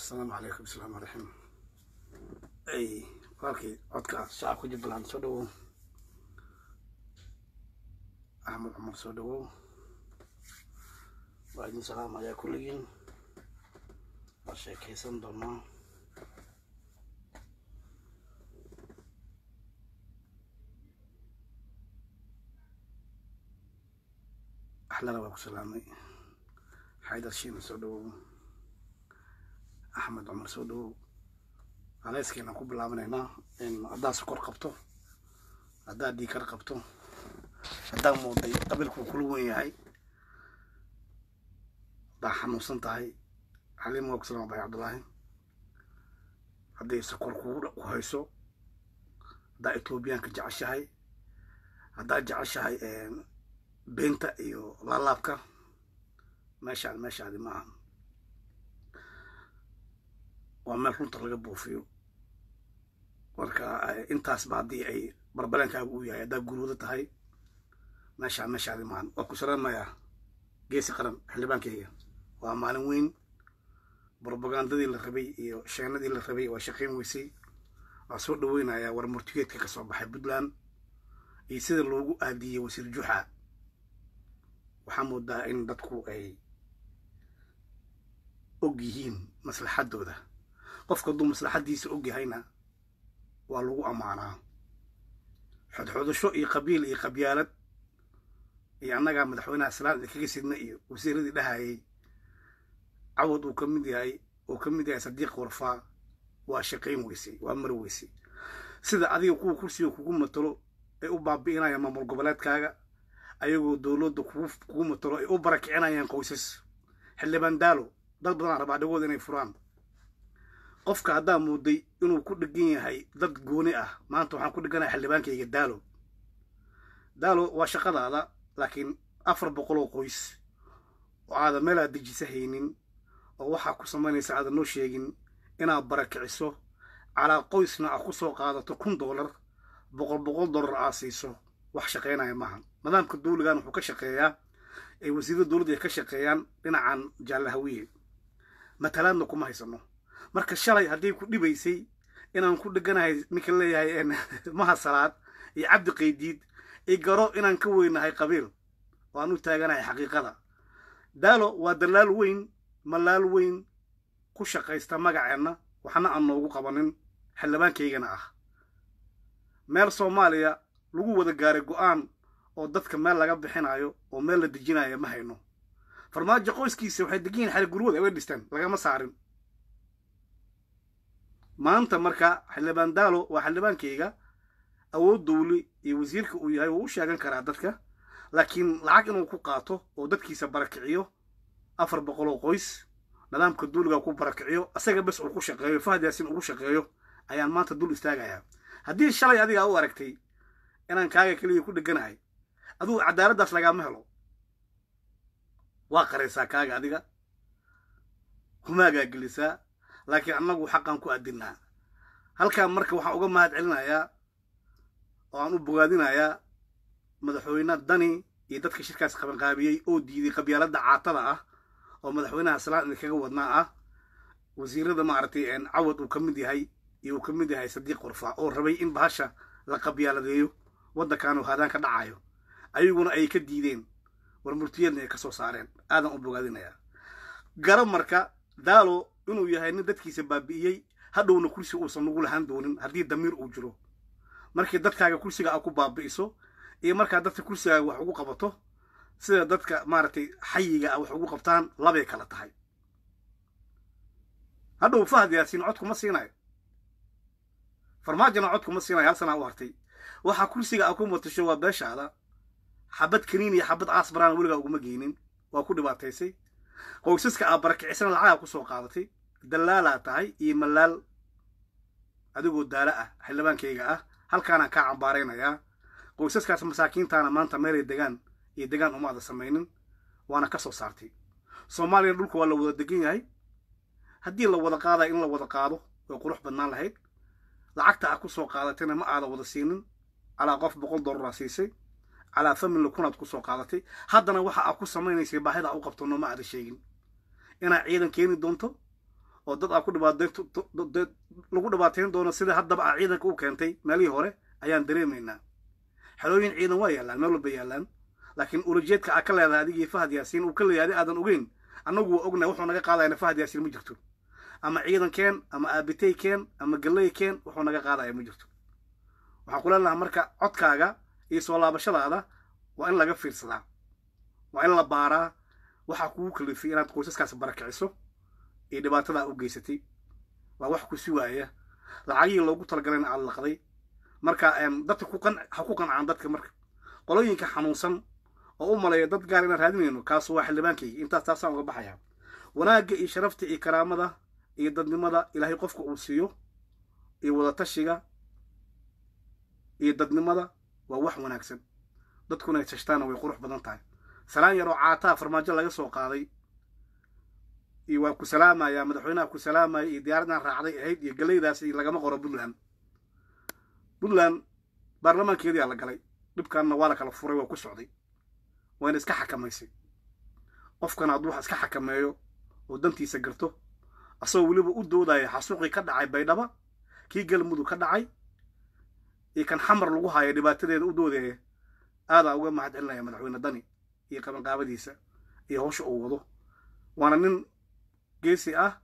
asalaamu calaykum asalaamu calaykum ay walkii codka shacabka jubbaland soo dhawow axmed cumar soo dhawow waa idin salaamayaa kulligiin waa sheekaysan doonaa axlana waa ku salaamay xaydar shiina soo dhawow axmed cumar soo dhawow aleyskeena ku bilaabanaynaa haddaa sokor qabto haddaa dhiikar qabto haddaa mooday qabiilkuu kula wen yahay haddaa xanuunsan tahay xaliim waa ku salaama bay cabdullaahi hadday sokor kugu ku hayso haddaa etoobiyaanka jeceshahay haddaa jeceshahay beenta iyo laalaabka meeshaan meeshaadi maaha waa meel runta laga buufiyo marka intaasba haddii ay barbaleenkaaga u yahay haddaa guruudo tahay meeshaan meeshaadi maahan waa ku salaamayaa geesi qaran xildhibaankeyga waa maalin weyn brobagandadii la rabay iyo sheenadii la rabay waa shaqayn weysay waa soo dhaweynayaa war murtigeedka ka soo baxay puntland iyo sida loogu aadiyey wasiir juxa waxaa moodaa in dadku ay og yihiin maslaxaddooda qofka hadduu maslaxaddiisa og yahayna waa lagu ammaanaa xodxodasho iyo qabiil iyo qabyaalad iyo annagaa madaxweynaha salaan idinkaga sidna iyo wasiiradii dhahayay cawad uu ka mid yahay uu ka mid yahay sadiiq warfaa waa shaqayn weysay waa mar weysay sida adiga kuwa kursiga kugu matalo ay u baabi'inayaan maamul goboleedkaaga ayagoo dowladda kugu matalo ay u barakicinayaan qoysas xildhibaan daalo dad badanaa rabaa dhagooda inay furaan qofka haddaa mooday inuu ku dhegan yahay dad gooni ah maanta waxaan ku dheganahay xildhibaankayga daalo daalo waa shaqadaada laakiin afar boqol oo qoys oo aadan meel aad dejisa haynin oo waxaa ku samaynaysa aadan noo sheegin inaad barakiciso calaa qoysna aad ku soo qaadato kun dollar boqol boqol dollar aad siiso wax shaqaynaya maaha nidaamka dawligan wuxuu ka shaqeeyaa ay wasiirada dowladda ay ka shaqeeyaan dhinacan jaallahawiye matalaadna kuma haysano marka shalay haddii ku dhibaysay inaan ku dheganahay ninka leeyahay maha salaad iyo cabdi qaydiid i garo inaan ka weynahay qabiil waan u taaganahay xaqiiqada daalo waa dalaal weyn malaal weyn ku shaqaysta magaceenna waxna aan noogu qabanin xildhibaankaygana ah meel soomaaliya lagu wada gaaray go'aan oo dadka meel laga bixinayo oo meel la dejinayo ma hayno farmaajo qoyskiisa waxay degan yihin xali gurwada way dhisteen lagama saarin maanta marka xildhibaan daalo waa xildhibaankayga awood dawli iyo wasiirka uu yahay wuu u sheegan karaa dadka laakiin lacag inuu ku qaato oo dadkiisa barakiciyo afar boqol oo qoys nidaamka duuliga ku barakiciyo asaga bes uu ku shaqeeyo fahad yaasin ugu shaqeeyo ayaan maanta dul istaagayaa haddii shalay adigaa u aragtay inaan kaaga keliya ku dheganahay adugu cadaaladdaas lagaama helo waa qaraysaa kaaga adiga humaagaa gelisaa laakiin annagu xaqaan ku adinaa halkaan marka waxaan uga mahad celinayaa oo aan u bogaadinayaa madaxweyne dani iyo dadka shirkaas qabanqaabiyey oo diiday qabyaaladda caatada ah oo madaxweynaha salaan idinkaga wadnaa ah wasiirada maaragtay cawad uu ka mid yahay iyo uu ka mid yahay sadiiq warfaa oo rabay in bahasha la qabyaaladeeyo waddankaanu haadaan ka dhacayo ayaguna ay ka diideen war murtiyeedna ay ka soo saareen aadan u bogaadinayaa garo marka daalo inuu yahay nin dadkiisa baabi'iyey hadhowna kursi uusan ugu lahaan doonin haddii damiir uu jiro markii dadkaaga kursiga aad ku baabi'iso iyo markaa dadka kursigaaga wax ugu qabato sida dadka maaragtay xayiga a wax ugu qabtaan labay kala tahay hadhow fahad yaasiin cod kuma siinayo farmaajona cod kuma siinayo hal sanaa u hartay waxaa kursiga a ku matasho waa beeshaada xabad kaniin iyo xabad caas baraana weligaa uguma geynin waa ku dhibaataysay qoysaska aa barakicisana lacagaa ku soo qaadatay dallaalaa tahay iyo malaal adigoo daala ah xildhibaankayga ah halkaanaan kaa cambaaraynayaa qoysaskaas masaakiintaana maanta meelay degaan iyo degaan umaada samaynin waana ka soo saartay soomaaliyana dhulka waa la wada degan yahay haddii la wada qaadaya in la wada qaado way qurux badnaan lahayd lacagta aad ku soo qaadatayna ma aada wada siinin calaa qof boqol dollaraa siisay calaa family kunaad ku soo qaadatay haddana waxa aad ku samaynaysay baahida u qabto nooma aada sheegin inaad ciidan keeni doonto oo dad aa ku dhibaateyn lagu dhibaateyn doono sida haddaba aa ciidanka u keentay meelihii hore ayaan dareemaynaa xelooyin ciidan waa yaallaan meel walba yaallaan laakiin ulajeedka aa ka leedahay adigii fahad yaasiin uu ka leeyahay adi aadan ogeyn annagu waa ognahay wuxuu naga qaadayana fahad yaasiin ma jirto ama ciidan keen ama aabitey keen ama galley keen wuxuu naga qaadaya ma jirto waxaan ku leenahay marka codkaaga iyo soo laabashadaada waa in laga fiirsadaa waa in la baaraa waxaa kugu kalifay inaad qoysaskaas barakiciso iyo dhibaatadaa u geysatay waa wax ku sugaaya lacagihii loogu talagalayna aad laqday marka dadka ha ku qancaan dadka marka qolooyinka xanuunsan oo u maleeya dad gaar inaan raadinayno kaasu waa xildhibaankayga intaas taasaan uga baxayaa wanaagga iyo sharafta iyo karaamada iyo dadnimada ilaahay qofka uu siiyo iyo wadatashiga iyo dadnimada waa wax wanaagsan dadkuna ay tashtaana way qurux badan tahay salaan yaroo caataa farmaajo laga soo qaaday iyo waa ku salaamaya madaxweynaha ku salaamaya iyo diyaaraddan raacday ahayd iyo galeydaas lagama qoro puntland puntland baarlamaankeediyaa la galay dhibkaanna waa la kala furay waa ku socday wayna iska xakamaysay qofkana hadduu wax iska xakameeyo oo dantiisa garto asagoo weliba u doodaya xasuuqii ka dhacay baydhaba kii galmudug ka dhacay iyo kan xamar lagu haayo dhibaatadeeda u doodaya aadaa uga mahad celinaya madaxweyne dani iyo qabanqaabadiisa iyo howsha uu wado waana nin geesi ah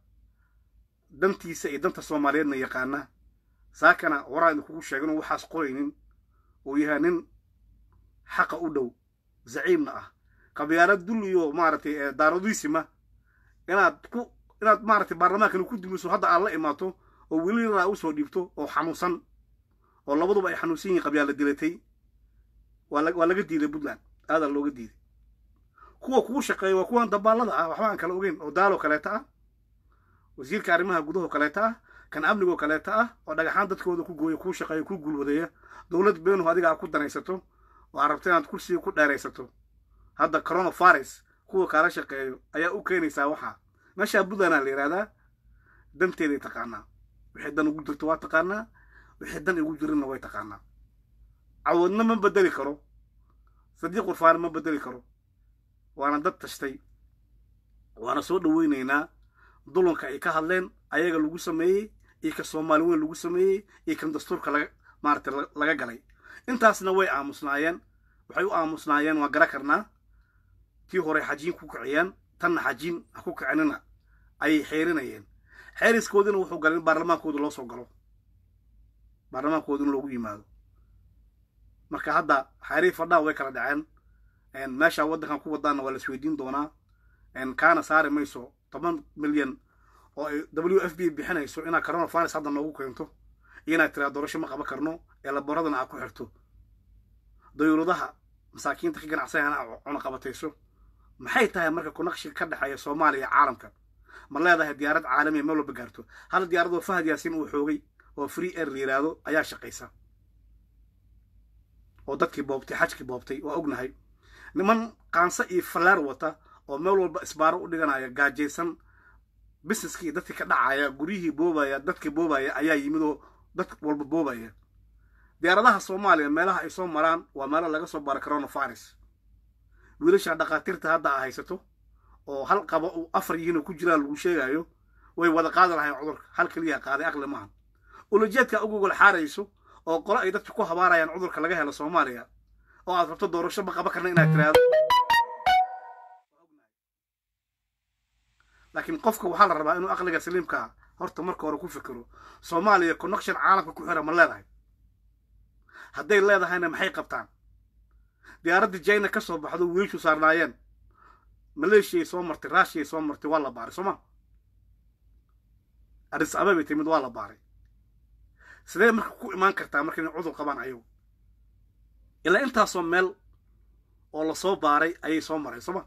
dantiisa iyo danta soomaaliyeedna yaqaana saakana horaa idinkugu sheega inuu waxaas qoraynin uu yahay nin xaqa u dhow zaciimna ah qabyaalad dul iyo maaragtay daaradiisima inaad ku inaad maaragtay baarlamaankani ku dumiso hadda aad la imaato oo weli raa usoo dhiibto oo xanuunsan oo labaduba ay xanuunsan yihiin qabyaala dilatay waa laga diiday puntland aadaa looga diiday kuwa kugu shaqeeya waa kuwan dabaallada ah waxba aan kala ogeyn oo daaloo kaleeta ah wasiirka arrimaha gudahoo kaleeta ah kan amnigoo kaleeta ah oo dhagaxaan dadkooda ku gooya kuu shaqeeya kuu guulwadeeya dowlad beenuhu adiga aad ku danaysato oo aad rabto inaad kursiga ku dheeraysato hadda coronavirus kuwa kaala shaqeeyo ayaa u keenaysaa waxaa meeshaa puntlandaa la yidhahdaa danteeday taqaanaa wixii dan ugu jirto waa taqaanaa wixii dan igu jirinna way taqaanaa cawoodna ma bedeli karo sadiiq qurfaana ma bedeli karo waana dad tashtay waana soo dhoweynaynaa dulanka ay ka hadleen ayaga lagu sameeyey iyo ka soomaali weyn lagu sameeyey iyo kan dastuurka laga maaragtay laga galay intaasna way aamusnaayeen waxay u aamusnaayeen waa gara karnaa tii hore xajiin ku kiciyeen tanna xajiin ha ku kicinina ayay xeerinayeen xeeriskoodina wuxuu galay in baarlamaankooda loo soo galo baarlamaankooda in loogu yimaado marka hadda xeerii fadhaa way kala dhaceen meesha waddankan ku wadaana waa la isweydiin doonaa kaana saari mayso toban milyan oo ay w f b bixinayso inaad coronavirus hadda noogu keento iyo inaad tiraa doorasho ma qaban karno ee laboradana aad ku xirto dawladaha masaakiinta ka ganacsanayana aad cunaqabatayso maxay tahay marka kunaqshiga ka dhexeeya soomaaliya iyo caalamka ma leedahay diyaarad caalamiya meel walba gaarto hal diyaaradoo fahad yaasiin uu xoogay oo free air la yidhaahdo ayaa shaqaysa oo dadkii boobtay xajkii boobtay waa ognahay niman qaanso iyo fallaar wata oo meel walba isbaaro u dhiganaya gaajaysan businesskii dadkii ka dhacaya guryihii boobaya dadkii boobaya ayaa yimid oo dad walba boobaya diyaaradaha soomaaliya meelaha ay soo maraan waa meelo laga soo bara coronavirus wiilasha dhakhaatiirta hadda a haysato oo hal qaba uu afar yihiinoo ku jiraan lagu sheegayo way wada qaadi lahayn cudurka hal keliya qaaday aqli maaha ulajeedka ugugol xaarayso oo qolo ay dadka ku habaarayaan cudurka laga helo soomaaliya oo aad rabto doorasho ma qaban karna inaad tiraahdo laakiin qofka waxaa la rabaa inuu aqliga saliimkaa horta marka hore ku fikiro soomaaliya connection caalamka ku xira ma leedahay hadday leedahayna maxay qabtaan diyaaraddii jina ka soo baxdo wiilshu saarnaayeen maleeshiyay soo martay raashiyay soo martay waa la baaray sooma aris ababay timid waa la baaray sidee marka ku imaan kartaa marka inay cudur qabaan ayagu ilaa intaasoo meel oo lasoo baaray ayay soo mareen sooma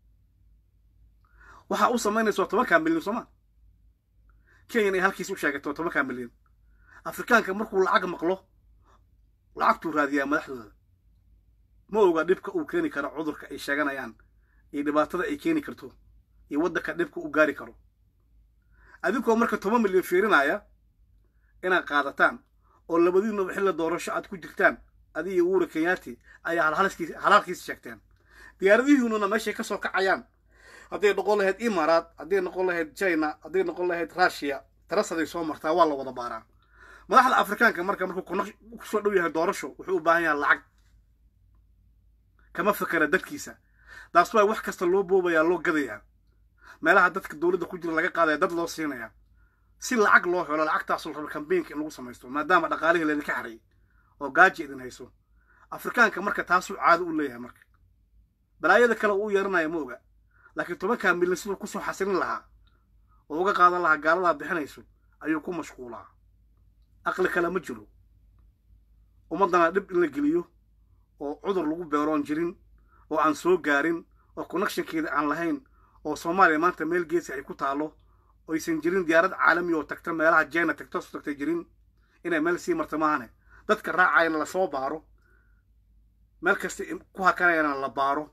waxaa u samaynaysa waa tobankaa milyan sooma kenyan ay halkiis u sheegatay waa tobankaa milyan afrikaanka markuu lacag maqlo lacagtuu raadiyaa madaxdooda ma oga dhibka uu keeni karo cudurka ay sheeganayaan iyo dhibaatada ay keeni karto iyo waddanka dhibka u gaari karo adinkoo marka toban milyan fiirinaya inaad qaadataan oo labadiinuba xilla doorasho aad ku jirtaan adiga iyo uura kenyaati ayaa halhalkiis sheegteen diyaaradihiinuna meeshay ka soo kacayaan hadday noqon lahayd imaaraat hadday noqon lahayd china hadday noqon lahayd russia tarasaday soo martaa waa la wada baaraa madaxda afrikaanka marka markuu kusoo dhow yahay doorasho wuxuu u baahan yahay lacag kama fakera dadkiisa taas waa wax kasta loo boobayaa loo gadayaa meelaha dadka dowladda ku jira laga qaadaya dad loo siinayaa si lacag loo helo lacagtaas la rabo kambeynka in lagu samaysto maadaama dhaqaalihii laydinka xaray oo gaaji idin hayso afrikaanka marka taasuu caado u leeyahay marka balaayada kale uu yeeranaya ma oga laakiin tobankaa milyan siduu kusoo xasilin lahaa oo uga qaadan lahaa gaaladaa bixinayso ayuu ku mashquulaa aqli kale ma jiro ummaddana dhib in la geliyo oo cudur lagu beeroon jirin oo aan soo gaarin oo connectionkeeda aan lahayn oo soomaaliya maanta meel geesi ay ku taalo oysan jirin diyaarad caalami oo tagta meelaha jena tagta soo tagtay jirin inay meel sii marta maahane dadka raacayana lasoo baaro meel kasta ku hakanayana la baaro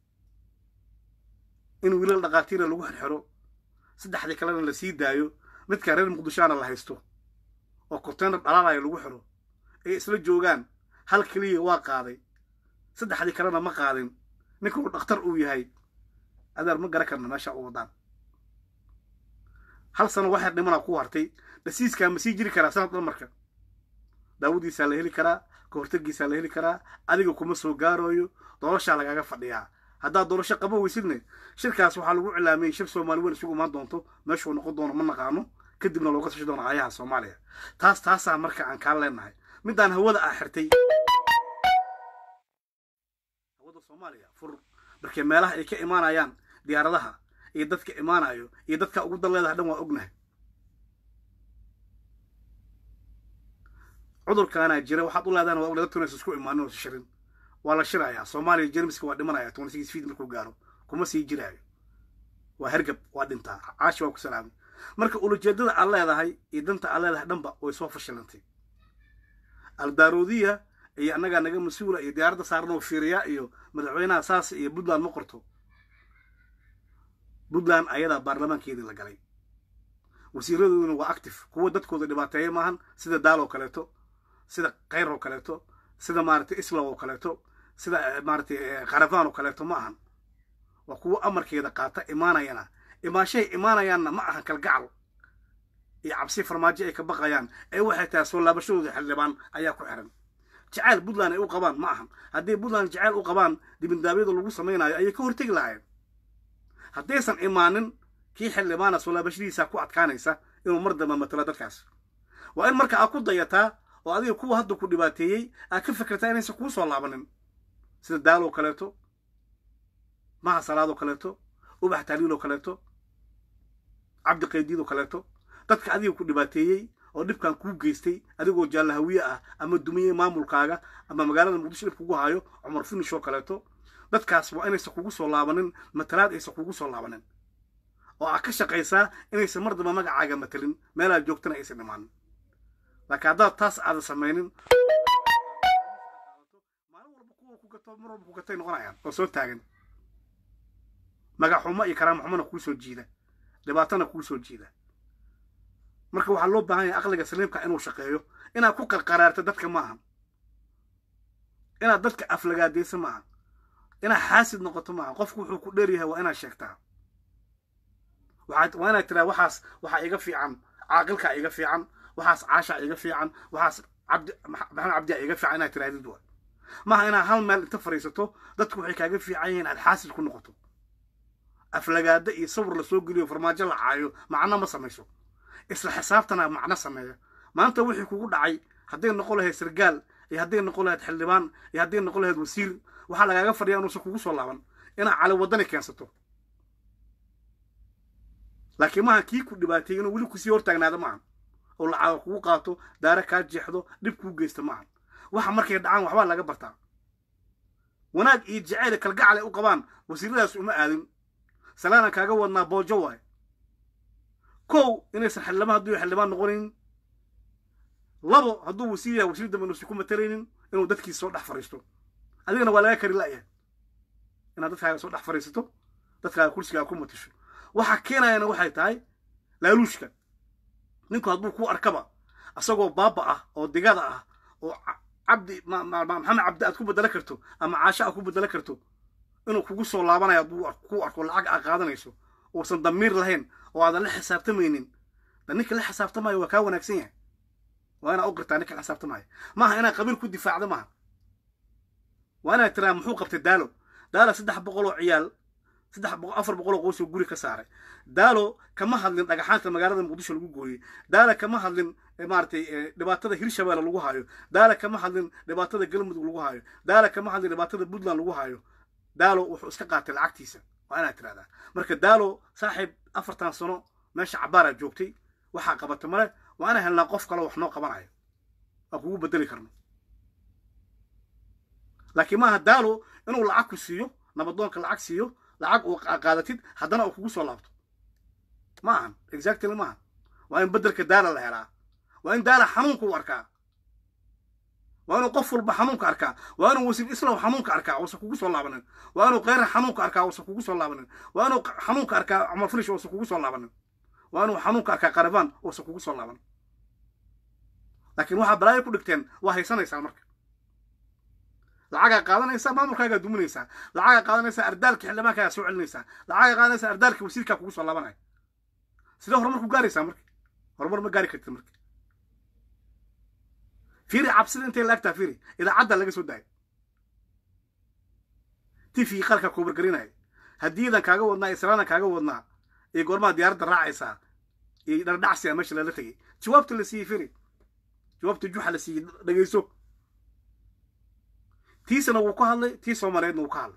in wiilal dhaqaatiira lagu xirxiro saddexdii kalena la sii daayo midka reer muqdishoana la haysto oo konteynar dhalaalaya lagu xiro ay isla joogaan hal keliya waa qaaday saddexdii kalena ma qaadin ninkuu dhakhtar uu yahay adeer ma gara karna meesha u wadaan hal sano waxay dhimana ku hartay dhasiiskaa ma sii jiri karaa sanad dhan marka daawadiisaa la heli karaa ka hortagiisaa la heli karaa adiga kuma soo gaarooyo doorashaa lagaaga fadhiyaa haddaad doorasho qaba weysidne shirkaas waxaa lagu cilaamiyey shir soomaali weyn isugu imaan doonto meeshuu noqon doono ma naqaano kadibna looga tashi doono aayaha soomaaliya taas taasaa marka aan kaa leenahay midaan hawada ah xirtay hawada soomaaliya fur markee meelaha ay ka imaanayaan diyaaradaha iyo dadka imaanayo iyo dadka ugu dan leedahay dhan waa ognahay cudurkaanaa jira waxaad u leedahana waa ognahay dadkuna is isku imaanin oo is shirin waa la shirayaa soomaaliya jermiska waa dhimanaya twenty six feet markuu gaaro kuma sii jiraayo waa hergab waa dhintaa caashi waa ku salaamay marka ulajeedada aad leedahay iyo danta aad leedahay dhanba way soo fashilantay aldaroodiya iyo annagaa naga mas-uula iyo diyaaradda saaran oo fiiriya iyo madaxweynaha saas iyo puntland ma qorto puntland ayadaa baarlamaankeedii la galay wasiiradooduna waa active kuwa dadkooda dhibaateeya maahan sida daal oo kaleeto sida kayr oo kaleeto sida maaragtay islam oo kaleeto sida maaragtay kharafaan oo kaleeto ma ahan waa kuwa amarkeeda qaata imaanayana imaanshahay imaanayaanna ma ahan kalgacal iyo cabsi farmaajo ay ka baqayaan ee waxay tahay soo laabashadooda xildhibaan ayaa ku xiran jacayl puntland ay u qabaan ma ahan haddii puntland jacayl u qabaan dibindaabyada lagu samaynayo ayay ka hortegi lahayen haddaysan imaanin kii xildhibaana soo laabashadiisa ku adkaanaysa inuu mar damba matalo dadkaas waa in marka aad ku dayataa oo adiga kuwa hadda ku dhibaateeyey aad ka fikirtaa inaysan kuu soo laabanin sida daaloo kaleeto maha salaadoo kaleeto ubax taaliiloo kaleeto cabdi qaydiidoo kaleeto dadka adiga ku dhibaateeyey oo dhibkan kuu geystay adigoo jaallahawiye ah ama dumiyey maamulkaaga ama magaalada muqdisho dhib kugu hayo cumar finish oo kaleeto dadkaas waa inaysan kugu soo laabanin matalaad aysan kugu soo laabanin oo aad ka shaqaysaa inaysan mar damba magacaaga matalin meelaad joogtana aysan dhimaanin laakiin haddaad taas aadan samaynin maalin walba kuwa ku gato mar walba ku gatay noqonayaan oo soo taagan magaxumo iyo karaama xumona kuu soo jiida dhibaatana kuu soo jiida marka waxaa loo baahan yahay aqliga saliimka inuu shaqeeyo inaad ku qarqaraarto dadka ma ahan inaad dadka aflagaadayso ma ahan inaad xaasid noqoto ma ahan qofku wuxuu ku dheer yahay waa inaad sheegtaa waa inaad tiraa waxaas waxaa iga fiican caaqilkaa iga fiican waxaas caashaa iga fiican waxaas cabdi maxamed cabdiyaa iga fiican inaad tirahdid waa maaha inaad hal meel inta fadhiisato dadku waxay kaaga fiican yihiin aad xaasid ku noqoto aflagaada iyo sawir la soo geliyo farmaajo la caayo macno ma samayso isla xisaabtana macno sameeya maanta wixii kugu dhacay hadday noqon lahayd sargaal iyo hadday noqon lahayd xildhibaan iyo hadday noqon lahayd wasiir waxaa lagaaga fadhiya inuusan kugu soo laaban inaad cali waddani keensato laakiin maaha kii ku dhibaateeyey inuu weli kusii hortaagnaado maahan oo lacaaga kugu qaato daare kaa jeexdo dhib kuu geysta maahan waxa markay dhacaan waxbaa laga bartaa wanaag iyo jacayl kalgacal ay u qabaan wasiiradaas uma aadin salaana kaaga wadnaa boojo waay kow inaysan xildhibaan hadduu xildhibaan noqonaynin labo hadduu wasiir yahay wasiir dambe inuusan ku matalaynin inuu dadkiisa soo dhex fadhiisto adigana waa laga kari la'yahay inaad dadkaaga soo dhex fadhiisato dadkaaga kursigaaga ku matasho waxa keenayana waxay tahay laaluushka ninku hadduu ku arkaba asagoo baaba ah oo digada ah oo cabdi maxamed cabdi aad ku bedelo karto ama caasho aad ku bedelo karto inuu kugu soo laabanayo hadduu ku arko lacag aa qaadanayso uusan damiir lahayn oo aadan la xisaabtamaynin da ninka la xisaabtamayo waa kaa wanaagsan yahay waa inaa u qirtaa ninka la xisaabtamaya maaha inaa qabiil ku difaacdo maaha waa inaad tiraa muxuu qabtay daalo daalo saddex boqol oo ciyaal saddex boqol afar boqol oo qoysoo guri ka saaray daalo kama hadlin dhagaxaanta magaalada muqdisho lagu gooyey daalo kama hadlin maaratay dhibaatada hirshabeelle lagu hayo daalo kama hadlin dhibaatada galmudug lagu hayo daalo kama hadlin dhibaatada puntland lagu hayo daalo wuxuu iska qaatay lacagtiisa waa inaad tirahdaa marka daalo saaxiib afartan sano meesha cabaaraa joogtay waxaa qabata male waa inaan helnaa qof kale wax noo qabanayo waa kugu bedeli karno laakiin maaha daalo inuu lacag ku siiyo nabadoonka lacag siiyo lacag uu qaadatid haddana uu kugu soo laabto ma ahan exactly maaha waa in beddelka daala la helaa waa in daala xanuunka u arkaa waa inuu qof walba xanuunka arkaa waa inuu wasiif islaw xanuunka arkaa uusan kugu soo laabanin waa inuu kheyra xanuunka arkaa uusan kugu soo laabanin waa inuu xanuunka arkaa cumar finish uusan kugu soo laabanin waa inuu xanuunka arkaa qarabaan uusan kugu soo laabanin laakiin waxaa balaayo ku dhigteen waa haysanaysaa marka lacagaa qaadanaysaa maamulkaagaa duminaysaa lacagaa qaadanaysaa ardaalka xildhibaankaagaa soo celinaysaa lacagaa qaadanaysaa ardaalka wasiirkaa kugu soo laabanaya sidee horumar ku gaaraysaa marka horumar ma gaari kartid marka fiiri cabsida intay laagtaa fiiri idaacadda laga soo daayay tifigii qalka kubargarinaya haddiidan kaaga wadnaa israadan kaaga wadnaa iyo goormaa diyaaradda raacaysaa iyo dhardhacsiga meesha lala tegay jawaabta la siiyey fiiri jawaabta juxa la siiyey dhegayso tiisana wuu ka hadlay tii soomaaliyeedna wuu ka hadlay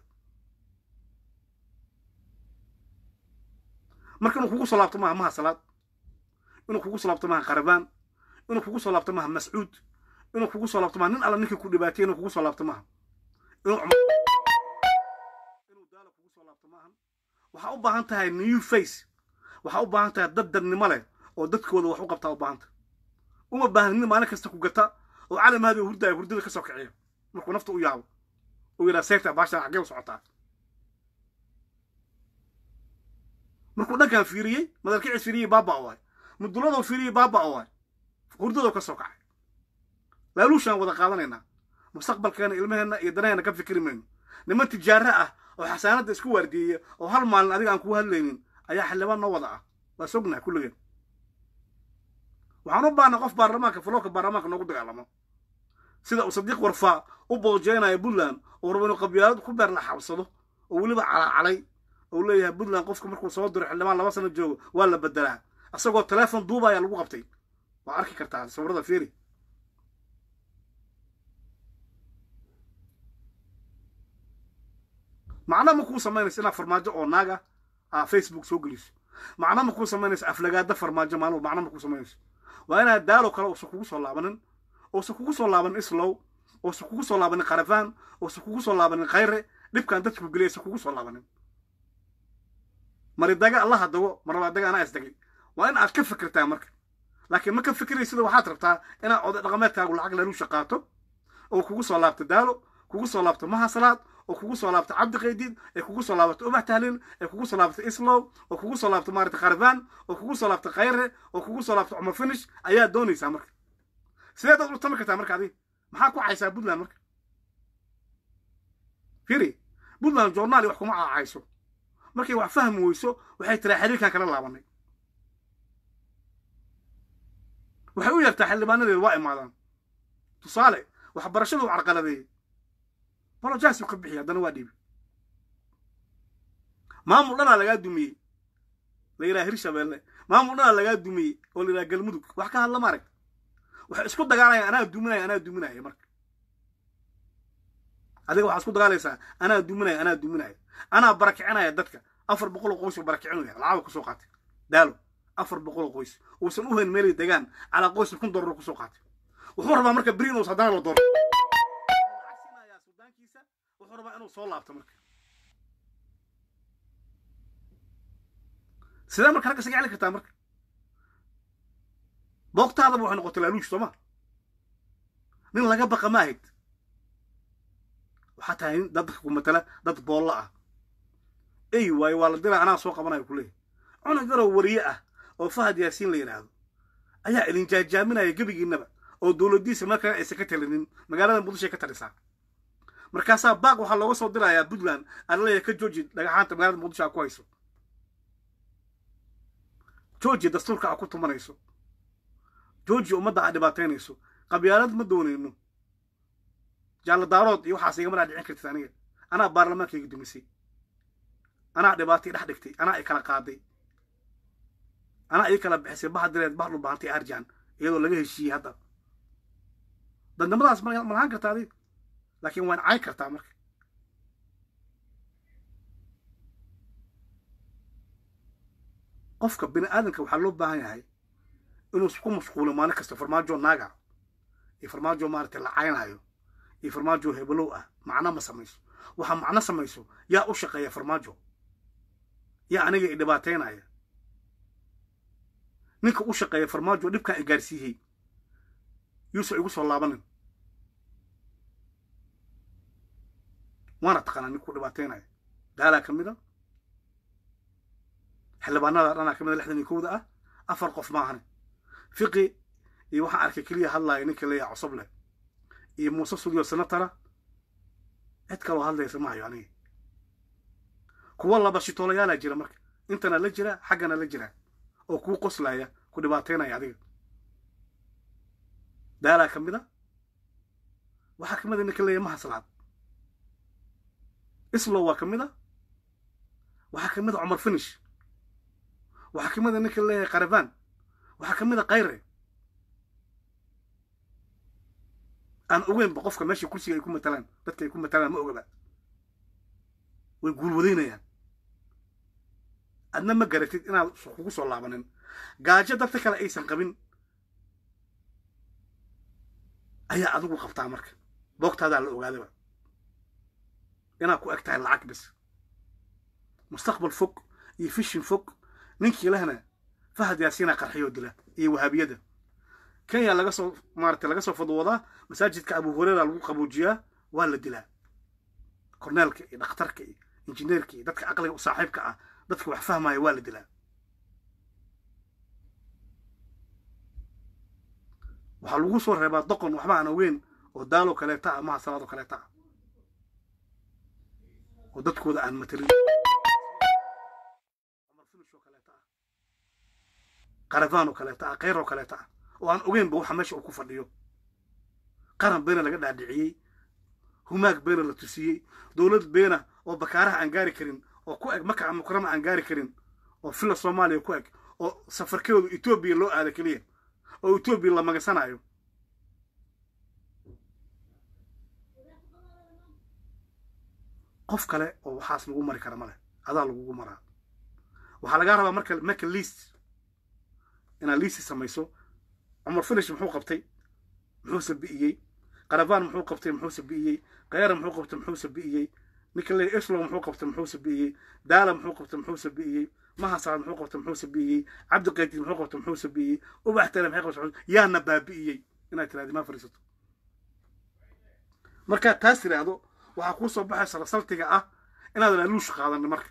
marka inuu kugu soo laabto maaha maha salaad inuu kugu soo laabto maaha qarabaan inuu kugu soo laabto maaha mascuud inuu kugu soo laabto maaha nin alla ninkii ku dhibaatay inuu kugu soo laabto maaha inuu inuu daala kugu soo laabto maahan waxaa u baahan tahay new face waxaa u baahan tahay dad dadnimo leh oo dadkooda wax u qabtaa u baahanta uma baahan nin maalin kasta ku gata oo calamaadi hurdaya hurdada ka soo kiciyo markuu nafta u yaabo uu yidhaha seegta baashaan xaggee u socotaa markuu dhankan fiiriyey madalkicis fiiriyey baaba o waay muduladoo fiiriyey baaba o waay hurdadoo ka soo kacay laaluushaan wada qaadanaynaa mustaqbalkeena ilmaheenna iyo danaheenna ka fikri mayno niman tijaaro ah oo xasaanadda isku waardiyeya oo hal maalin adiga aan kuu hadlaynin ayaa xildhibaan noo wada ah waa sognahay kulligeen waxaan u baahnaa qof baarlamaanka fuloorka baarlamaanka noogu dagaalamo sida uu sadiiq warfaa u boojeynayo puntland oo rabo inuu qabyaalad ku beer la xabsado oo weliba calacalay oo leeyahay puntland qofka markuu soo diro xildhibaan laba sano joogo waa la bedelaa isagoo teleefon duubaya lagu qabtay waa arki kartaa sawirada fiiri macna ma kuu samaynaysa inaad farmaajo oo naaga aa facebook soo geliso macna ma kuu samaynaysa aflagaada farmaajo maalmo macna ma kuu samaynayso waa inaad daalo kale uusan kugu soo laabanin uusan kugu soo laabanin islow uusan kugu soo laabanin qarafaan uusan kugu soo laabanin khayre dhibkan dadku geliya aysan kugu soo laabanin maridaga allaha dago marlabaadaga anaa isdagay waa in aad ka fikirtaa marka laakiin ma ka fikiraysida waxaad rabtaa inaad oday dhaqameedkaagu lacag laluusha qaato oo kugu soo laabto daalo kugu soo laabto mahasalaad oo kugu soo laabto cabdi qaydiid ee kugu soo laabato ubax tahlin ee kugu soo laabto islow oo kugu soo laabto maarata kharfaan oo kugu soo laabto khayre oo kugu soo laabto cumar finish ayaa doonaysaa marka sideed aad u tami kartaa marka adiga maxaa ku caysaa puntland marka firi puntland journaali wax kuma caacayso markay wax fahmi weyso waxay tiraa xiriirkan kala laabanay waxay u yartaa xildhibaanadeedu waa imaadaan tusaale waxbarashadu u carqaladeeyey bolojaas uu ka bixiya haddana waa dhiibi maamul dhanaa lagaa dumiyey la yidhaha hirshabeelle maamul dhanaa lagaa dumiyey oo la yidhaha galmudug wax ka hadla maarag waxay isku dagaalayaan anaa duminaya anaa duminaya marka adiga waxaa isku dagaalaysaa anaa duminaya anaa duminaya anaa barakicinaya dadka afar boqol oo qoys oo barakicinaya lacaba kusoo qaatay daalo afar boqol oo qoys uusan u hayn meelay degaan calaa qoysa kun dollar kusoo qaatay wuxuu rabaa marka brinos haddana la dooro sudaankiisa wuxuu rabaa inuu soo laabto marka sidee marka ragga isaga celin kartaa marka boogtaadaba waxay noqotay laaluush sooma nin laga baqa ma ahayd waxaa tahay nin dadka ku matala dad boolla ah ey waayo waa la dilaa anaa soo qabanayo kuleeyahy cunug yaroo wariye ah oo fahad yaasiin la yidhaahdo ayaa idin jaajaaminaya gebigiinaba oo dowladdiisa markaa aysan ka talinin magaalada muqdishoay ka talisaa markaasaa baaq waxaa looga soo dirayaa puntland aan leeyahay ka jooji dhagaxaanta magaalada muqdisho aa ku hayso jooji dastuurka aa ku tumanayso jooji ummadda aa dhibaataynayso qabyaalad ma doonayno jaallo daarood iyo waxaas igama dhaa dhicin kartid aniga anaa baarlamaankayga dumisay anaa dhibaatay dhex dhigtay anaa i kala qaaday anaa ii kala bixisay baha direed bah dhulbaantay arjan iyadoo laga heshiiyey hadda dadnimadaas ma lahaan kartaa adiga laakiin waan cay kartaa marka qofka bini aadamka waxaa loo baahan yahay inuu ku mashquulo maalin kasta farmaajo naaga iyo farmaajo maaragtay la caynayo iyo farmaajo hebelow ah macno ma samayso waxaa macno samayso yaa u shaqeeya farmaajo yaa aniga i dhibaataynaya ninka u shaqeeya farmaajo dhibkaan i gaarsiiyey yuusa igu soo laabanin waana taqaanaa ninkuu dhibaataynaya daalaa ka mid a xildhibaanada dhanaa ka mid a lixdan iyo kowda ah afar qof maahane fiqi iyo waxaan arkay keliya hadlaaya ninka leeyaha cusub leh iyo muuse sudiyo senatara cid kaloo hadlaysa ma hayo aniga kuwa laba shitoolayaala jira marka intana la jira xaggana la jira oo kuu qoslaya ku dhibaataynaya adiga daalaa ka mid a waxaa ka mid a ninka leeyahay mahaslaad islow waa ka mid a waxaa ka mid a cumar finish waxaa ka mid a ninka leeyahay karabaan waxaa ka mid a kayre aan ogeynba qofka meesha kursiga ay ku matalaan dadka ay ku matalaan ma ogaba way guulwadaynayaan adna ma garatid inaad kugu soo laabanin gaajo dadka kale aysan qabin ayaa adigu qabtaa marka boogtaadaa la ogaadaba inaad ku eg tahay lacag bis mustaqbal fog iyo fishin fog ninkii lehna fahad yaasiinaa qarxiyoo dila iyo wahaabiyada kenya laga soo maaragtay laga soo fadwoodaa masaajidka abu hurera lagu qabuujiyaa waa la dilaa korneelka iyo dhakhtarka iyo injineerka iyo dadka aqliga u saaxiibka ah dadka wax fahmaya waa la dilaa waxaa lagu soo reebaa doqon waxba aan ogeyn oo daalo kaleeta ah maha salaado kaleeta ah oo dadkooda aan matelin cumar finish oo kaleeta ah karafaan oo kaleeta ah kayr oo kaleeta ah oo aan ogeynba waxa meesha uu ku fadhiyo qaran beena laga dhaadhiciyey humaag beena la tusiyey dowlad beena oo bakaaraha aan gaari karin oo ku eg maka mukarama aan gaari karin oo fila soomaaliya ku eg oo safarkeedu etoobiya loo aada keliya oo etoobiya la magansanayo qof kale oo waxaas lagu mari kara ma leh adaa lagugu maraa waxaa lagaa rabaa marka maka liist inaad liisi samayso cumar finish muxuu qabtay muxuuse bi'iyey karafaan muxuu qabtay muxuuse bi'iyey kayara muxuu qabtay muxuuse bi'iyey ninka le eslow muxuu qabtay muxuuse bi'iyey daala muxuu qabtay muxuuse bi'iyey mahasaad muxuu qabtay muxuuse bi'iyey cabdiqaydiid muxuu qabtay muxuuse bi'iyey ubax tale maxay qabtay yaana baabi'iyey inaad tiraahdi ma fariisato markaad taas tiraahdo waxaa kuu soo baxaysa rasaltiga ah inaadan aluush qaadanin marka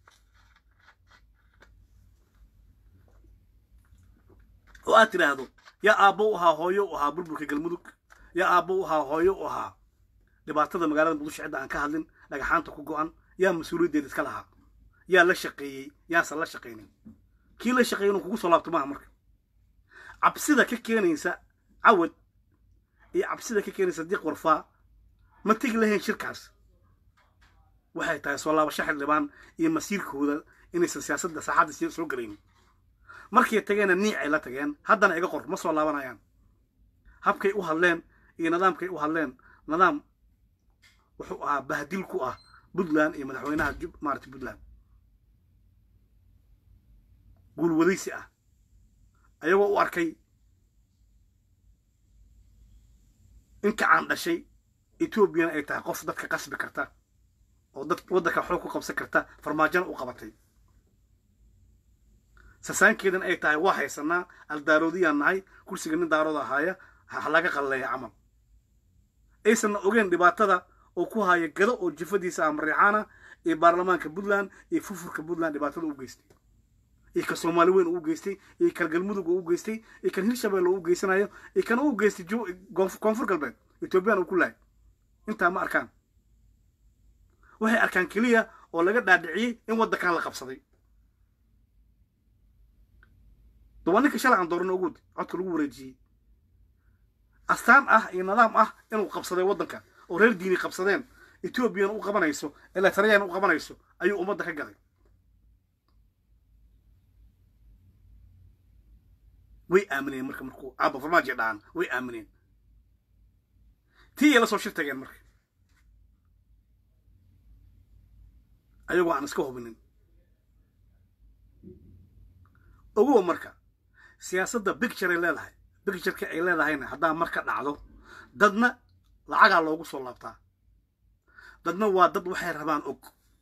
oo aad tidhaahdo yaa aabbo u ahaa hooyo u ahaa burburka galmudug yaa aabbo u ahaa hooyo u ahaa dhibaatada magaalada muqdisho cidda aan ka hadlin dhagaxaanta ku go'an yaa mas-uuliyaddeeda iska lahaa yaa la shaqeeyey yaasan la shaqaynin kii la shaqeeyey inuu kugu soo laabto maaha marka cabsida ka keenaysa cawad iyo cabsida ka keenaysa diiq warfaa ma tegi lahayn shirkaas waxay tahay soo laabasho xildhibaan iyo masiirkooda inaysan siyaasadda saaxadda soo gelaynin markay tageenna niic ay la tageen haddana iga qor ma soo laabanayaan habkay u hadleen iyo nidaamkay u hadleen nidaam wuxuu ahaa bahdil ku ah puntland iyo madaxweynaha maarata puntland guulwadaysi ah ayagoo u arkay in kacaan dhashay etoobiyana ay tahay qof dadka qasbi karta oo dad waddanka xoog ku qabsan karta farmaajona u qabatay sasaankeedan ay tahay waa haysanaa aldaaroodiyaan nahay kursiga nin daarooda ahaaya ha laga qalleeya camal aysanna ogeen dhibaatada oo ku haya gado oo jifadiisa ah mariixaana iyo baarlamaanka puntland iyo fufurka puntland dhibaatada u geystay iyo ka soomaali weyn uu geystay iyo kan galmudug uu geystay iyo kan hirshabelle uu geysanayo iyo kan uu geystay koonfur galbeed etoobiyaan uu ku lahay intaa ma arkaan waxay arkaan keliya oo laga dhaadhiciyey in waddankan la qabsaday dawaa ninka shalay aan doorano ogood codka lagu wareejiyey astaan ah iyo nidaam ah inuu qabsaday waddanka oo reer diini qabsadeen etoobiyana u qabanayso eletriyana u qabanayso ayuu ummadda ka gaday way aamineen marka markuu aaba farmaajo dhahan way aamineen tii ay la soo shir tageen marka ayagoo aan iska hubinin ogowa marka siyaasadda bicture ay leedahay bictureka ay leedahayna haddaa marka dhacdo dadna lacagaa loogu soo laabtaa dadna waa dad waxay rabaan og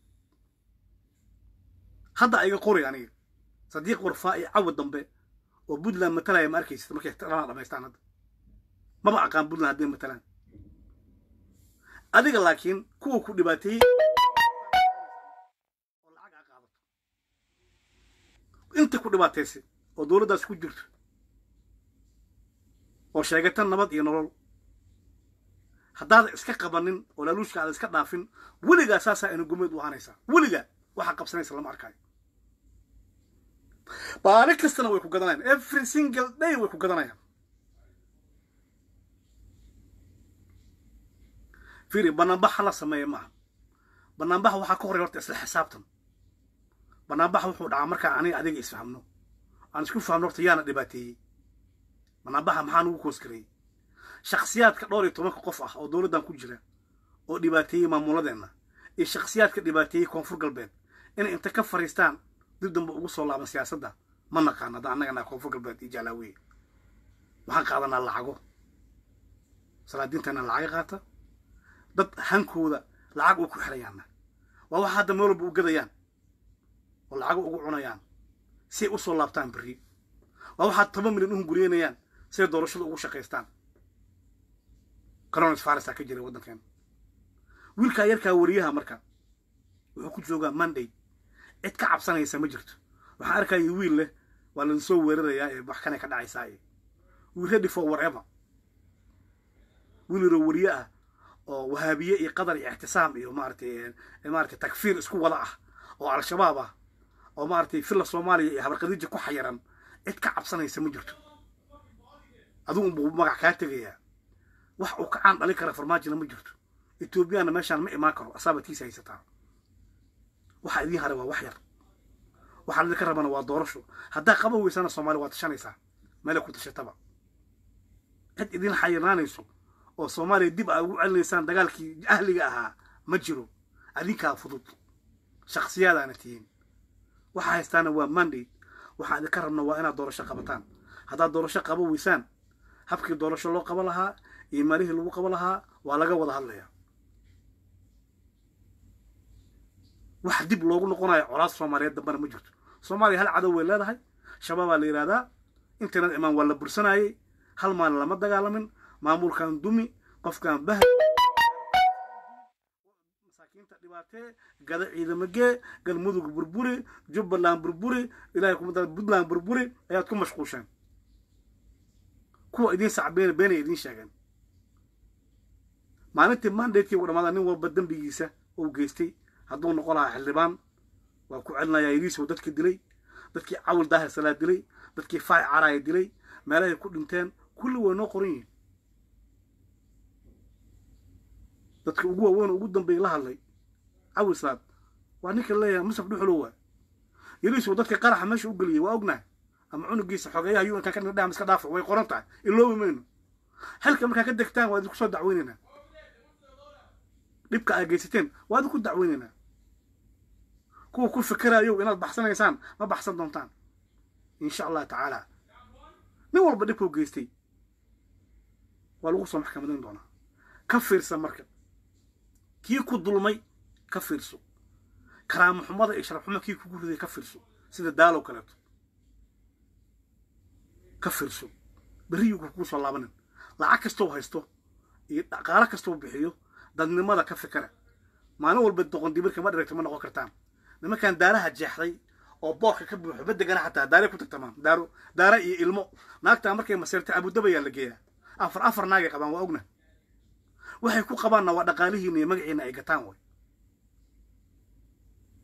hadda ayga qori aniga sadiiq warfaa iyo cawa dambe oo puntland matalaya ma arkaysid markay dhanaa dhamaystaan hadda maba aqaan puntland hadday matalaan adiga laakiin kuwa ku dhibaateeyey oo lacag aa qaadato inta ku dhibaataysay oo dowladdaas ku jirto oo sheegata nabad iyo nolol haddaada iska qabanin oo laaluushka aada iska dhaafin weligaa saasaa ina gumeed u ahanaysaa weligaa waxaa qabsanaysa lama arkaayo baali kastana way ku gadanayaan every single day way ku gadanayaan fiiri banaanbaxa la sameeya maaha banaanbaxa waxaa ka horey horta isla xisaabtan banaanbaxa wuxuu dhacaa markaa aniga adiga isfahmno aan isku fahmno horta yaana dhibaateeyey banaanbaxa maxaa nugu koosgareeyey shakhsiyaadka dhowr iyo tobanka qof ah oo dowladdan ku jira oo dhibaateeyey maamuladeenna iyo shakhsiyaadka dhibaateeyey koonfur galbeed inay inta ka fariistaan dib dambe ugu soo laaban siyaasadda ma naqaan hadda annagana koonfur galbeed iyo jaalaawiye waxaan qaadanaa lacago salaadiintana lacaga qaata dad hankooda lacag u ku xirayaanna waa waxa hadda meel walba u gadayaan oo lacago ugu cunayaan si ay u soo laabtaan berri waa waxaad toban milyan u hunguriyeynayaan siay doorashada ugu shaqaystaan coronis farisa ka jiray waddankeena wiilkaa yarkaa wariyaha marka wuxuu ku joogaa monday cid ka cabsanaysa ma jirto waxaan arkaya wiil leh waa lain soo weerarayaa ee wax kanay ka dhacaysaa ee we ready for whatever wiil yaroo wariye ah oo wahaabiye iyo qadar iyo ixtisaam iyo maaratay maaratay takfiir isku wada ah oo al-shabaab ah oo maaratay filla soomaaliya iyo habarqadiija ku xayiran cid ka cabsanaysa ma jirto adigu unbuu magac kaa tegayaa wax uu ka caan dhalin kara farmaajina ma jirto etoobiyana meeshaan ma imaan karo asaabatiisa haysataa waxaa idiin haray waa wax yar waxaa idinka rabana waa doorasho haddaa qaban weysana soomaaliya waa tashanaysaa meelay ku tashataba cid idin xayirnaanayso oo soomaaliya dib aa ugu celinaysaan dagaalkii ahliga ahaa ma jiro adinkaa fudud shakhsiyaadaana tihiin waxaa haystaana waa mandate waxaan idinka rabna waa inaad doorasho qabataan haddaad doorasho qaban weysaan habkii doorasho loo qaban lahaa iyo maalihii lagu qaban lahaa waa laga wada hadlayaa wax dib loogu noqonayo colaad soomaaliyeed dambana ma jirto soomaaliya hal cadow way leedahay shabaabaa la yidhahdaa internet imaan waa la bursanayey hal maalin lama dagaalamin maamulkan dumi qofkan bah masaakiinta dhibaatee gada ciidamagee galmudug burburi jubbaland burburi ilahay kumada puntland burburi ayaad ku mashquusheen kuwa idiin sacbeen beenay idiin sheegeen maalintii mandatekii ugu dhamaada nin walba dembigiisa uu geystay hadduu noqon lahaa xildhibaan waa ku celinayaa yariisow dadkii dilay dadkii cawil daahir salaa dilay dadkii faaci caraaya dilay meelahay ku dhinteen kulli way noo qoran yihiin dadka ugu waaweyn ugu dambeeyay la hadlay cawil salaad waa ninka leeyahay musaf dhuxulow waa yariisow dadka qaraxa meesha u geliyey waa ognahay ama cunugiisa xogeeyaha yu inkaan ka dhigdham iska dhaafo way qoran tahay iloobi mayno xilka markaa ka degtaan waa idinku soo dacweynaynaa dhibka aa geysateen waa idinku dacweynaynaa kuwa ku fikerayow inaad baxsanaysaan ma baxsan doontaan insha allah tacaala nin walba dhibkuu geystay waa lagu soo maxkamadayn doonaa ka fiirsa marka kii ku dulmay ka fiirso karaamo xumada iyo sharaf xumo kii kugu riday ka fiirso sida daalow kaleeto ka fiirso berriyuu kugu soo laabanin lacag kastou haysto iyo dhaqaalo kastou bixiyo dadnimada ka fikera maalin walba doqon dibirka ma dhiragta ma noqon kartaan nimankan daaraha jeexday oo boorka ka buuxo badegana xataa daaray ku tagtamaan daaro daara iyo ilmo naagtaa markay maseerta abudabayaa la geeyaa afar afar naagay qabaan waa ogna waxay ku qabaanna waa dhaqaalihiina iyo magaciina ay gataan way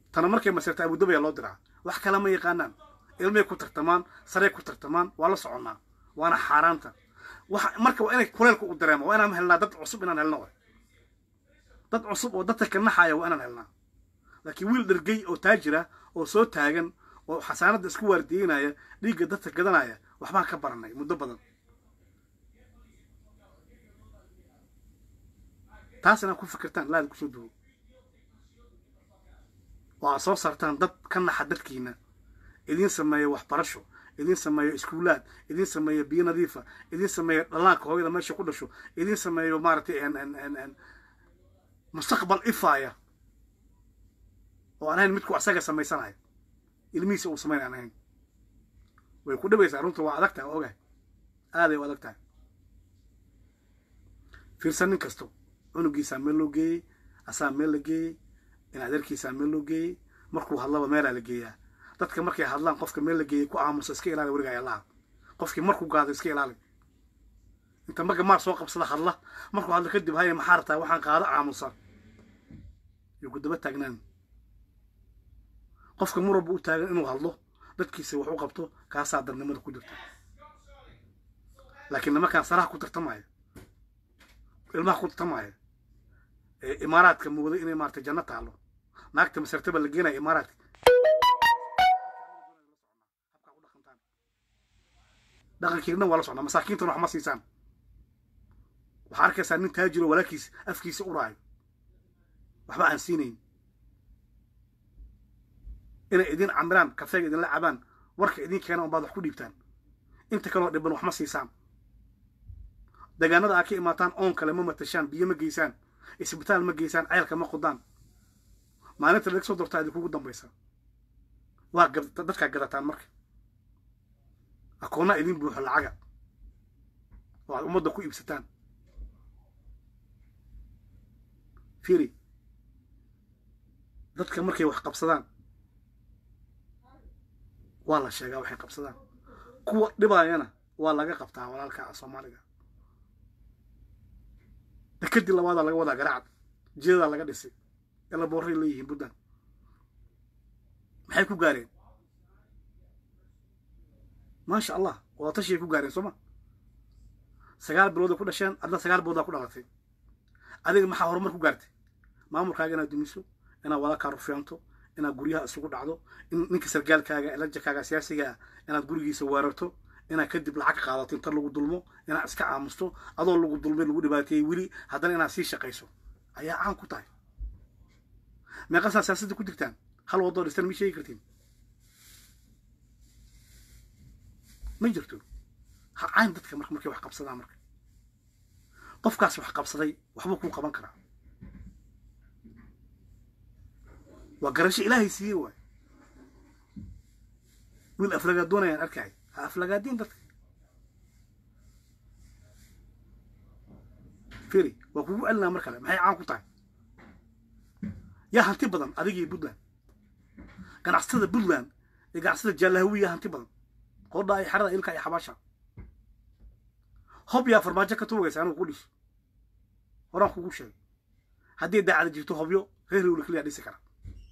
tana markay masirta abudabaya loo diraa wax kale ma yaqaanaan ilmay ku tartamaan sarey ku tartamaan waa la soconnaa waana xaaraanta waxa marka waa inay kuleelka u dareemo waa inaan helnaa dad cusub inaan helno dad cusub oo dadka ka naxaya waa inaan helnaa laakiin wiil dhergey oo taajira oo soo taagan oo xasaanadda isku waardiyeynaya dhiigga dadka gadanaya waxbaan ka baranay muddo badan taas inaad ku fikirtaan laada kusoo duwo oo aad soo saartaan dad ka naxa dadkiina idiin sameeya waxbarasho idiin sameeyo iskuulaad idiin sameeyo biyo nadiifa idiin sameeyo dhallaanka hooyada meesha ku dhasho idiin sameeyo maaragtay mustaqbal ifaaya oo aan ahayn midku asaga samaysanaya ilmihiisa uu samayn aan ahayn way ku dhabaysaa runta waa adag tahay waa ogahay aaday u adag tahay fiirsan nin kasto cunugiisaa meel loo geeyey asaa meel la geeyey in adeerkiisaa meel loo geeyey markuu hadlaba meelaa la geeyaa dadka markay hadlaan qofka meel la geeyey ku aamusa iska ilaali werigaaya allaha qofkii markuu gaado iska ilaali inta marka maar soo qabsada hadla markuu hadlo kadib haya maxaa rabtaa waxaan qaado aamusa iyo ku daba taagnaan qofka mar walba u taagan inuu hadlo dadkiisa wax u qabto kaasaa darnimada ku jirta laakiin nimankaan saraha ku tartamaya ilmaha ku tartamaya ee imaaraadka mooda inay maarata janno taalo naagta masartaba la geenaya imaaraadka dhaqankiina waa la socnaa masaakiintana wax ma siisaan waxaa arkaysaa nin taajiro walaalkiis afkiisa u raayo waxba aan siinayn inay idin camiraan kafeega idinla cabaan warka idin keena unbaad wax ku dhiibtaan inta kaloo dhiban wax ma siisaan deegaanada aad ka imaataan oon kale ma matashaan biyo ma geysaan isbitaal ma geysaan ceelka ma qodaan maalinta laga soo dortaa idinkugu dambaysa waa dadkaa gadataan marka akoonnaa idin buuxo lacaga oo aad ummadda ku iibsataan firi dadka markay wax qabsadaan waa la sheegaa waxay qabsadaan kuwa dhibaayana waa laga qabtaa walaalka soomaaliga dekadii labaadaa laga wadaa garaacad jeedadaa laga dhisay ela boorray leeyihiin buntland maxay ku gaareen maasha allah wadatashiay ku gaareen sooma sagaal bilooday ku dhasheen adna sagaal biloodaa ku dhalatay adiga maxaa horumar ku gaartay maamulkaaga inaad dumiso inaad walaalkaa rufeento inaad guryaha isugu dhacdo in ninka sargaalkaaga lajakaaga siyaasigaa inaad gurigiisa weerarto inaad kadib lacag qaadato inta lagu dulmo inaad iska aamusto adoo lagu dulmay lagu dhibaateeyey weli haddana inaad sii shaqayso ayaa caan ku tahay meeqasaa siyaasadda ku jirtaan hal wadoo dhistan ma sheegi kartiin ma jirto ha cayn dadka marka markay wax qabsadaan marka qofkaas wax qabsaday waxbuu kuu qaban karaa waa garasho ilaahay siiyey waay wiil aflagaadoonayaan arkay ha aflagaadiin dadka firi waa kugu celinaa mar kale maxay caan ku tahay yaa hanti badan adigii puntland ganacsatada puntland iyo ganacsatada jaalahawi yaa hanti badan qoodhaa iyo xerada ilka iyo xabaasha hob yaa farmaajo ka tuugaysa anigu ku dhish horaan kugu sheegay haddii daacada jirto hobyo reer hewla keliya dhisi kara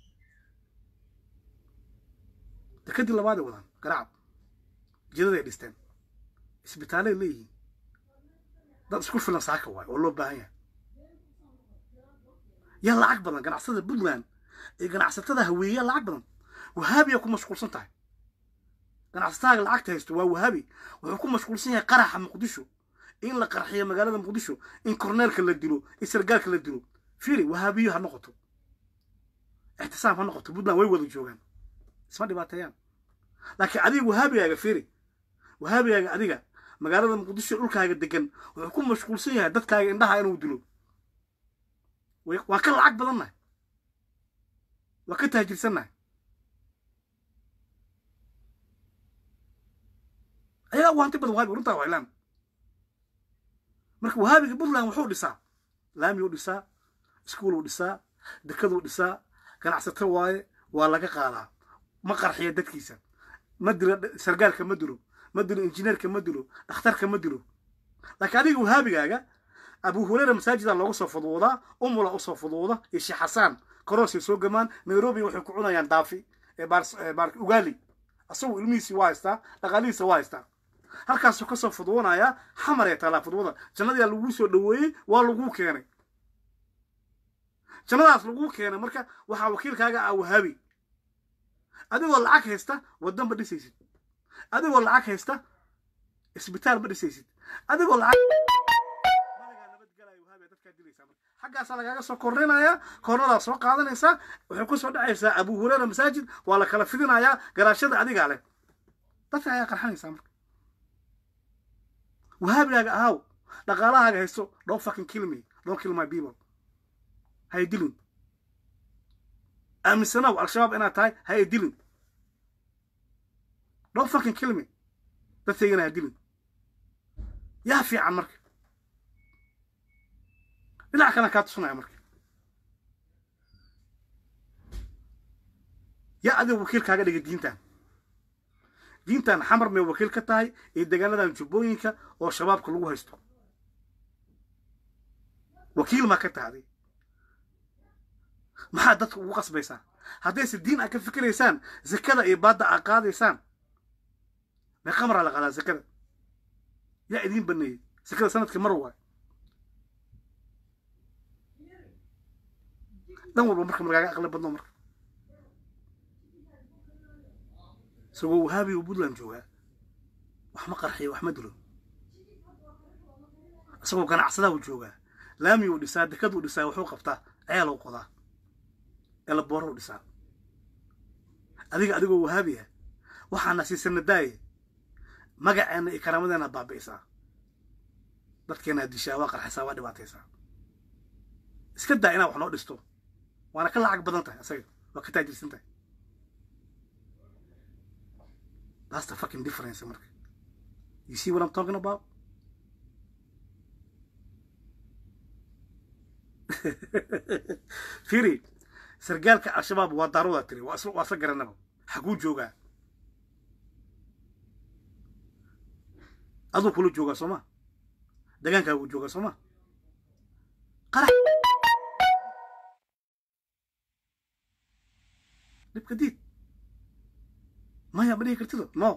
dekadii labaaday wadaan garacad jidaday dhisteen isbitaalay leeyihiin dad isku filan saaka waay oo loo baahan yahay yaa lacag badan ganacsatada puntland iyo ganacsatada haweeyaa lacag badan wahaabiyaa ku mashquulsan tahay ganacsataaga lacagta haysto waa wahaabi wuxuu ku mashquulsan yahay qaraxa muqdisho in la qarxiyo magaalada muqdisho in korneelka la dilo in sargaalka la dilo firi wahaabiyo ha noqoto ixtisaam ha noqoto puntland way wada joogaan isma dhibaateeyaan laakiin adiga wahaabigaaga firi wahaabigaaga adiga magaalada muqdisho dhulkaaga degan wuxuu ku mashquulsan yahay dadkaaga indhaha inuu dilo waan ka lacag badannahay waa ka taajirsannahay ayagaa u hanti badan wahabiga runtaa waa ilaan marka wahaabiga puntland wuxuu dhisaa laamiyuu dhisaa iskuuluu dhisaa dekaduu dhisaa ganacsato waaye waa laga qaadaa ma qarxiya dadkiisa ma dilo sargaalka ma dilo ma dilo injineerka ma dilo dhakhtarka ma dilo laakiin adiga wahaabigaaga abu hureyra masaajida looga soo fudwoodaa umula usoo fudwooda iyo sheekh xasaan korosay soo gamaan nairobi waxay ku cunayaan daafi ugaali asagu ilmihiisii waa haystaa dhaqaalihiisa waa haystaa halkaasuu kasoo fudwanayaa xamar ee taalaa fudwada jannadiyaa laguu soo dhoweeyey waa laguu keenay jannadaas laguu keenay marka waxaa wakiilkaaga ah wahaabi adigoo lacag haysta waddan ma dhisaysid adigoo lacag haysta isbitaal ma dhisaysid adigoo lacag malagaa nabadgelaya wahaabi dadkaa dilaysaa marka xaggaasaa lagaaga soo korninayaa kornadaa soo qaadanaysaa waxay ku soo dhacaysaa abu hureyra masaajid waa la kala fidinayaa garaashada adigaa leh dadka ayaa qarxanaysaa marka wahaabigaaga ahaw dhaqaalahaaga haysto don't fucking kill me don't kill my people hay dilin aaminsanow al-shabaab inaad tahay hay dilin don't fucking kill me dadkaygana ha dilin yaa fiican marka dhinac kalan kaa tusunaya marka yaa adiga wakiil kaaga dhigay diintan diintan xamar may wakiil ka tahay iyo deegaanadan jubbooyinka oo shabaabka lagu haysto wakiil maa ka tahday maxaa dadka ugu qasbaysaa haddayse diin aad ka fikiraysaan zakada iyo baadda aad qaadaysaan mee qamaraa la qaadaa zakada yaa idiin baneeyey zakada sanadkii mar waay dhan walba marka markaaga aqli badno marka isagoo wahaabi uu puntland joogaa wax ma qarxiyo wax ma dilo isagoo ganacsadaa uu joogaa laami uu dhisaa dekad uu dhisaa wuxuu qabtaa ceel uu qodaa elabooro u dhisaa adiga adigoo wahaabiya waxaana siisana daaye magaceenna iyo karaamadeenna baabi'isaa dadkeenna dishaa waa qarxisaa waa dhibaataysaa iska daa inaad wax noo dhisto waana ka lacag badan tahay asaga waa ka taajirsan tahay that's the fucking difference marka you see what I'm talking about firi sargaalka al-shabaab waa daarudaa tiri waa isla garanaba xaguu joogaa aduu kula joogaa soo ma deegaankaagu joogaa soo ma qarax dhibka diid maya ma dhihi kartido no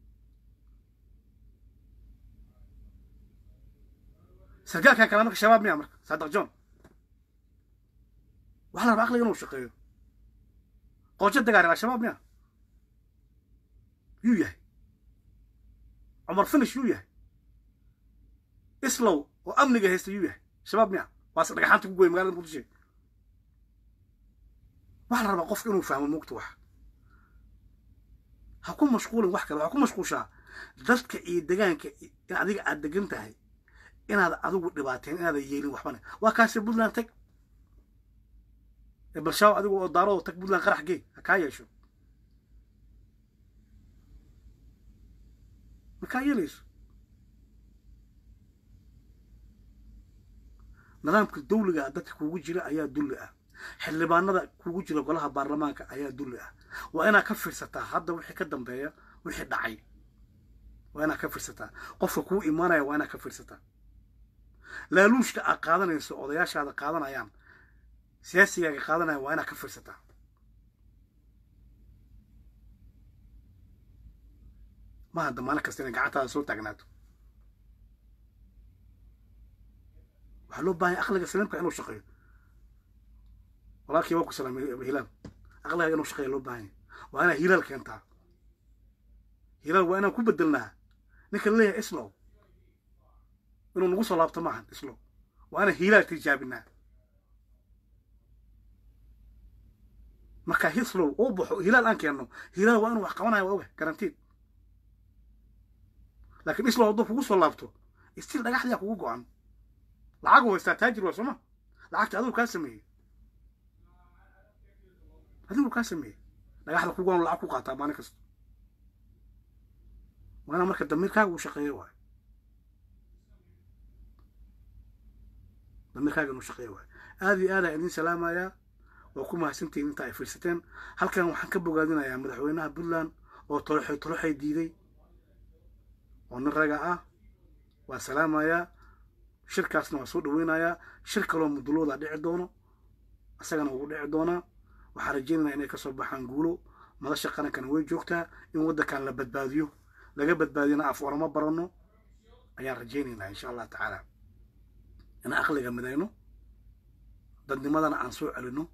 sargaalkan kale marka shabaab miya marka saadaq john waxaa la rabaa aqliga inuu shaqeeyo qoojo dagaaren al-shabaab miya yuu yahay cumar finish yuu yahay islow oo amniga haysta yuu yahay shabaab miya waase dhagaxaanta ku goy magalada muqdisho waxaa la rabaa qofka inuu fahmo mugta wax ha ku mashquulin wax kale waxaa ku mashquushaa dadka iyo degaanka in adiga aad degan tahay inaad adigu dhibaateen inaadan yeelin waxbane waa kaasi puntland tag balshaaw adigu oo daaroo tag puntland qarax gee ha kaa yeesho ma kaa yeelayso nidaamka dawliga ah dadka kugu jira ayaa dulli ah xildhibaanada kugu jira golaha baarlamaanka ayaa dulli ah waa inaad ka fiirsataa hadda wixii ka dambeeya wixii dhacay waa inaad ka fiirsataa qofka kuu imaanaya waa inaad ka fiirsataa laaluushka aad qaadanayso odayaashaada qaadanayaan siyaasigaaga qaadanaya waa inaad ka fiirsataa ma hadda maalin kasta inay gacantaada soo taagnaato waxaa loo baahanya aqliga saliimka inuu shaqeeyo walaalkii waa ku salaamay hilaal aqligaaga inuu shaqeeya loo baahanya waa inaad hilaal keentaa hilaal waa inaan ku bedelnaa ninka leeyahay islow inuu nagu soo laabto maahan islow waa inaan hilaal tijaabinaa marka hislow uu baxo hilaal aan keenno hilaal waa inuu wax qabanaya waa oga garantiid laakiin islow hadduu kugu soo laabto istil dhagaxdiyaa kugu go-an lacag haystaa taajir waa sooma lacagta adigu kaa sameeyey adigu kaa sameeyey dhagaxda kugu go-an lacag ku qaataa maalin kasta waa inaa marka damiirkaaga uu shaqeeyo waayo damiirkaaga inuu shaqeeyo waayo aada iyo aadaan idiin salaamayaa waa ku mahadsantihiin inta ay fiirsateen halkan waxaan ka bogaadinayaa madaxweynaha puntland oo toloxay toloxay diiday oo nin raga ah waa salaamayaa shirkaasna waa soo dhaweynayaa shir kaloo mudulooda dhici doono isagana wuu dhici doonaa waxaan rajaynaynaa inay kasoo baxaan guulo madasha qarankana way joogtaa in waddankan la badbaadiyo laga badbaadiyana af oramo baranno ayaan rajaynaynaa insha allah tacaala inaan aqliga midayno dadnimadana aan soo celino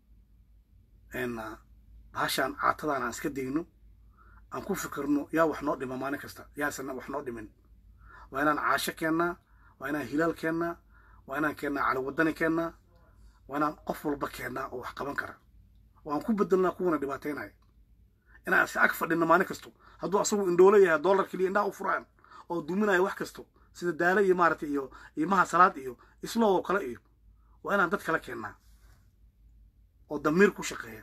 bahashaan caatadaan aan iska dayno aan ku fikirno yaa wax noo dhima maalin kasta yaasana wax noo dhimin waa inaan caasho keennaa waa inaan hilaal keennaa waa inaan keennaa caliwadani keennaa waa inaan qof walba keennaa oo wax qaban kara oo aan ku bedelnaa kuwana dhibaataynaya inaan is ag fadhinno maalin kasto hadduu asagu indhoolo yahay dollar keliya indhaha u furaan oo duminaya wax kasto sida daale iyo maaragtay iyo imaha salaad iyo isloo oo kale iyo waa inaan dad kala keennaa oo damiir ku shaqeeya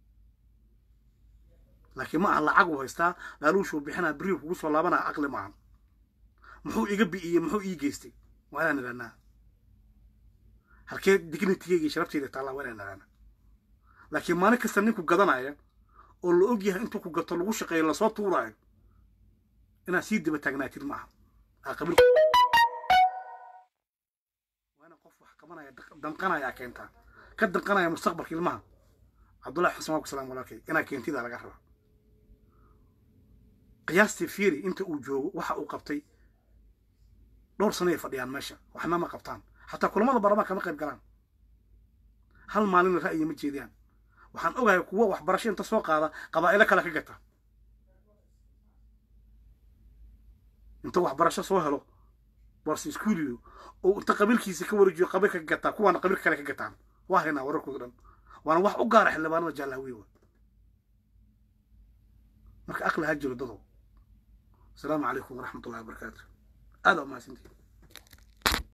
laakiin ma aha lacag uu haystaa laaluushuu bixinaa beriyu kugu soo laabanaa aqli maahan muxuu iga bi'iyey muxuu ii geystay waa inaan idhahnaa halkee dignitigeyga iyo sharabteyda taallaa waa inaan idhahnaa laakiin maalin kasta ninku gadanaya oo la og yahay intuu ku gato lagu shaqeeyo lasoo tuuraayo inaad sii daba taagnaatid ma aha aqabil waa inaan qof wax qabanaya danqanaya keentaa ka danqanaya mustaqbalka ilmaha cabdullahi xasan waa ku salaam walaalkay inaa keentidaa laga rabaa qiyaastii fiiri inta uu joogo waxa uu qabtay dhowr sano ay fadhiyaan meesha waxna ma qabtaan xataa kulamada baarlamaanka ma qayb galaan hal maalina ra'yi ma jeediyaan waxaan ogahay kuwa waxbarasho inta soo qaada qabaa'ilo kale ka gata inta waxbarasho soo helo warsi iskuuliyo oo inta qabiilkiisa ka wareejiyo qabiilka ka gataa kuwaana qabiilka kale ka gataan waa haynaa wararkooda dhan waana wax u gaara xildhibaanada jaalahawiye marka aqli ha jiro dadow asalaamu calaykum waraxmat ullahi wabarakaatu aada umahadsantihin